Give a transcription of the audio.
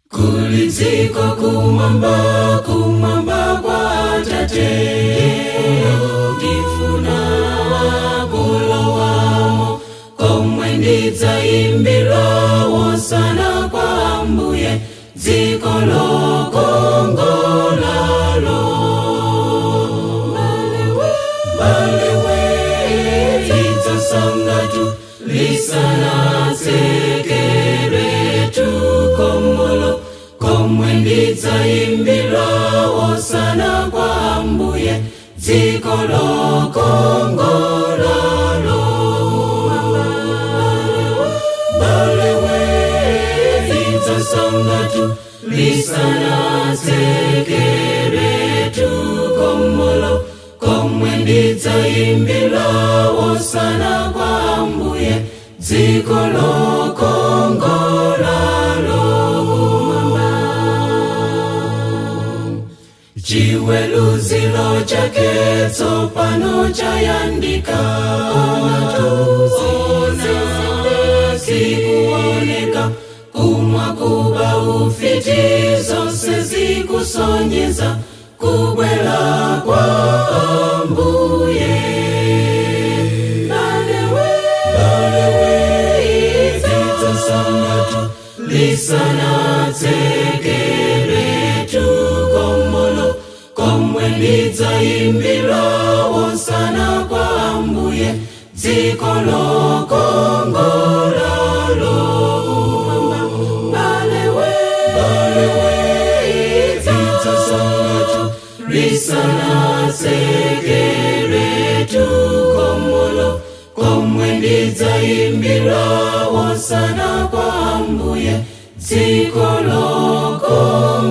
kuliziko kumwamba kumwamba kwa tate ndifuna kulowamo komwe ndidzaimbira wosana kwa ambuye dziko lokongolalo balewe lidzasangatu lisanatsekeretu komolo komwe ndidzaimbira wosana kwa ambuye dziko lokongolalo balewe lidzasangatu lisanatsekeretu komolo komwe ndidzaimbira wosana kwa ambuye dziko lokongolalo chiweruziro chake tsopano chayandika ona sikuoneka kumwa kuba ufiti zonse zikusonyeza kubwela kwa ambuye balewe balewe idzasangatu lisanatsekeretu komolo komwe ndidzaimbira wosana kwa ambuye dziko lokongolalo balewe balewe idzasangatu lisanatsekeretu komolo komwe ndidzaimbira wosana kwa ambuye dziko lokongolalo